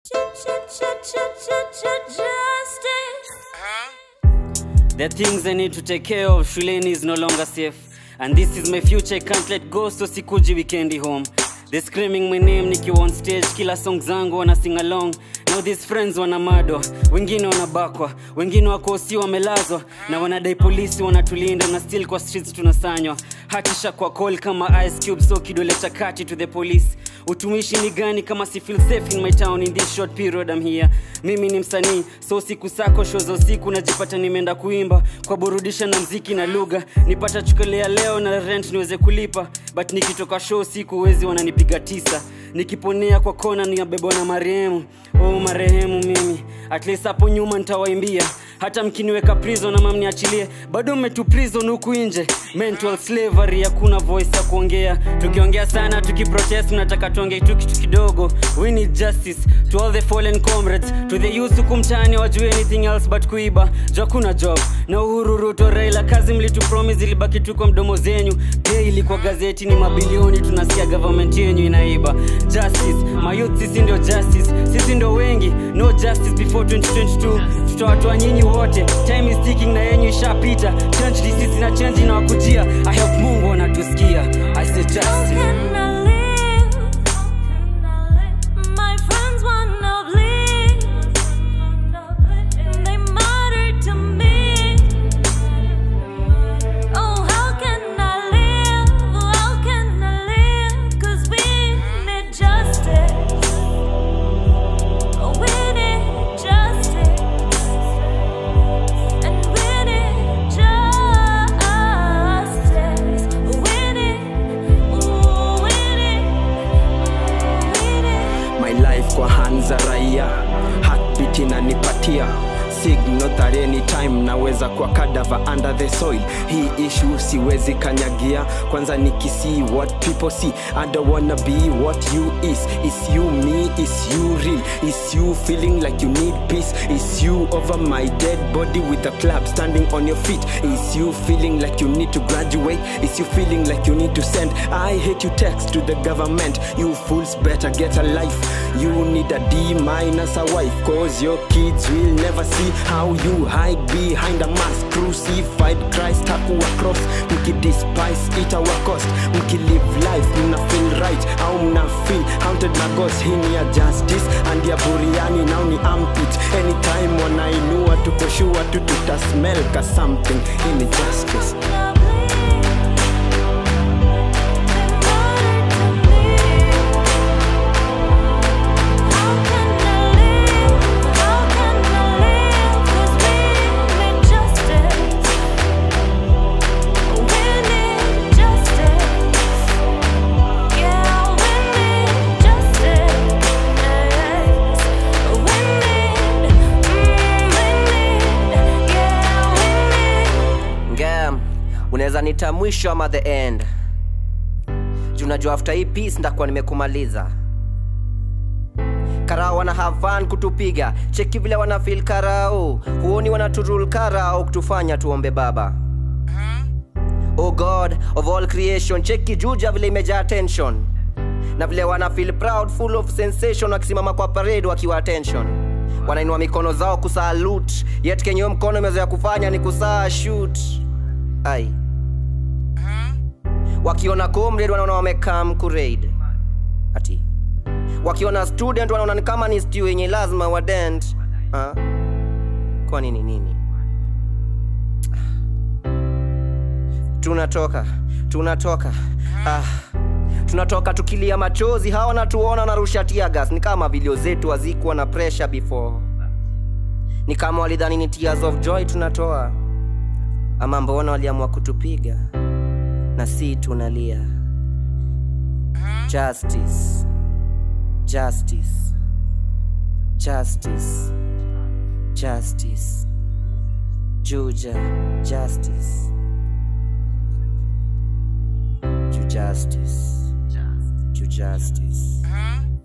There are things I need to take care of. Shuleni is no longer safe. And this is my future, I can't let go, so sikuji weekendi home. They screaming my name nikiwa on stage, kila song zangu wana sing along. Now these friends wanamadwa, wengine wanabakwa, wengine wako si wamelazwa, na wanadai polisi wanatulinda, na still kwa streets tunasanywa. Hatisha kwa call kama ice cube, so kidole cha kati to the police. Utumishi ni gani kama si feel safe in my town in this short period I'm here. Mimi ni msanii, so siku sako show za usiku najipata nimeenda kuimba kwa burudisha na mziki na lugha, nipata chukelea leo na rent niweze kulipa, but nikitoka show siku wezi wananipiga tisa nikiponea kwa kona niabebwa na marehemu oh marehemu mimi at least hapo nyuma nitawaimbia hata mkiniweka prison ama mniachilie bado mmetu prison huku nje mental slavery hakuna voice ya kuongea tukiongea sana tukiprotest mnataka tuongee tu kitu kidogo we need justice to all the fallen comrades to the youth huku mtaani wajue anything else but kuiba jo kuna job na uhuru ruto raila kazi mlitu promise ilibaki tu kwa mdomo zenyu daily kwa gazeti ni mabilioni tunasikia government yenyu inaiba justice mayouth sisi ndio justice sisi ndio wengi no justice before 2022 tutawatoa nyinyi wote time is ticking na yenyu ishapita change ni sisi na change inawakujia i hope mungu anatusikia i say How justice can I live? My friends wanna bleed. They matter to me. Oh, how can I live? How can I live? 'Cause we need justice. We need justice. And we need justice. We need, we need, we need. my life kwa hands za raia heartbeat inanipatia signal that anytime naweza kwa kadava under the soil hii issue siwezi kanyagia kwanza nikisee what people see i don't wanna be what you is is you me is you real is you feeling like you need peace is you over my dead body with a club standing on your feet is you feeling like you need to graduate is you feeling like you need to send i hate you text to the government you fools better get a life you need a d minus a wife cause your kids will never see how you hide behind a mask crucified christ hakuwa cross mkidespise it our cost mkilive life mna feel right au mna feel haunted na ghost hii ni ya justice and ya buriani now ni ampit anytime wanainua tukoshua tu tutasmell ka something hii ni justice ngam unaweza nita mwisho ama the end juu najua after hii piece ndakuwa nimekumaliza karao wana have fun kutupiga cheki vile wana feel karao huoni wanaturul karao kutufanya tuombe baba oh god of all creation cheki juja vile imejaa tension na vile wana feel proud full of sensation wakisimama kwa parade wakiwa attention wanainua mikono zao kusalut yet kenye hiyo mkono imezoea kufanya ni kusaa shoot ai wakiona comrade wanaona wamekam kuraid ati wakiona student wanaona ni kama ni stew yenye lazima wadent Ah. kwa nini nini tunatoka tunatoka ah. tunatoka tukilia machozi hawa wanatuona wanarusha tiagas ni kama vilio zetu hazikuwa na pressure before ni kama walidhani ni tears of joy tunatoa ama mbona waliamua kutupiga na si tunalia justice justice justice justice juja justice ju justice ju justice